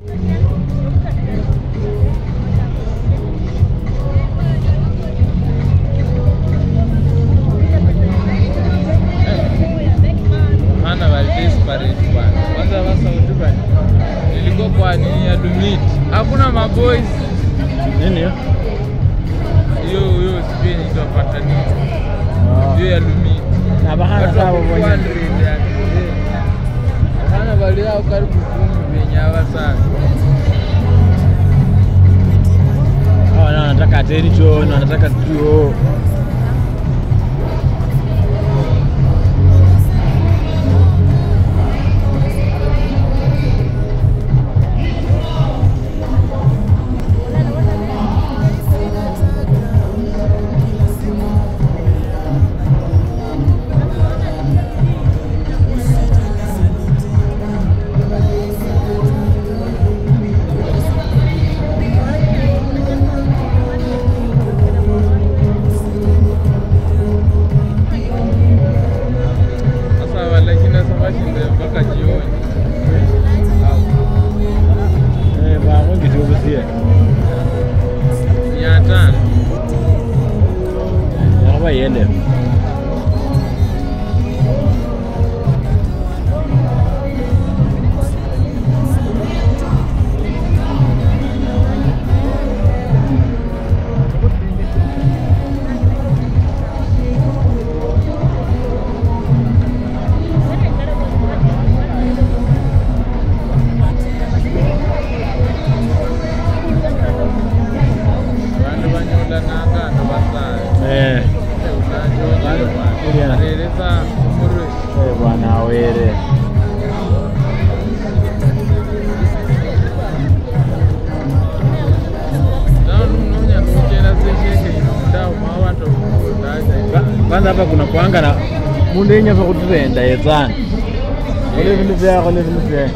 Maana wali desperate bwana. Kwanza wa Saudi bwana. Nilikuwa kwa nini ya Dumit. Hakuna maboys. Nini hiyo? Hiyo hiyo sijui nitapata nini. Hiyo ya Dumit. Na bahana Watu sawa wako mwenye. 400 yani. Hana wali yao karibu kumi venye hawa sasa. Hawa nao wanataka attention, wanataka tuo. Sasa walakini sasa washinde mpaka jioni. Eh, ba mungi tubusie. Mia tano. Yakaba yende. Vanhu vanyola nangano vasaya. Eh, Iliana. Reresa murwe. eh bwana awere. Naona unonya kuchera sesheke inomudao mawanto kudaja. Kwanza hapa kuna kuanga na mundu yenye fa kutenda yetsana. Ole vindu vyako, ole vindu vyako.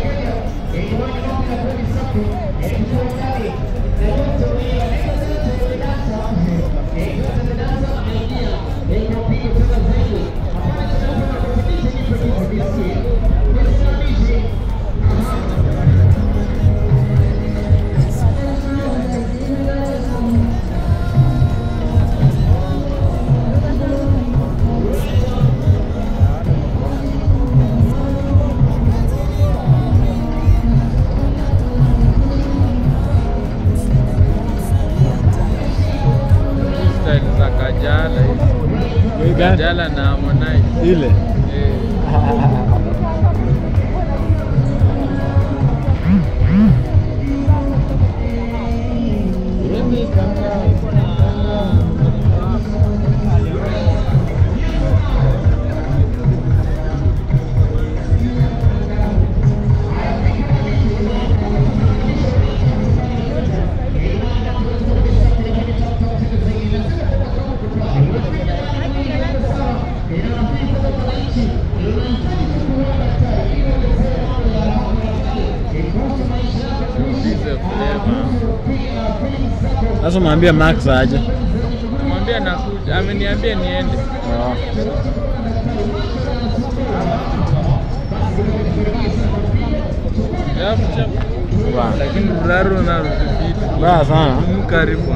Style za Kajala hizi. Hii gani? Kajala na Harmonize. Ile. Eh. Ulize flavor. Sasa mwambie Max aje. Mwambie nakuja. Ameniambia niende. Alafu cha Bwana. lakini uraro na vitu. Baya sana. Karibu.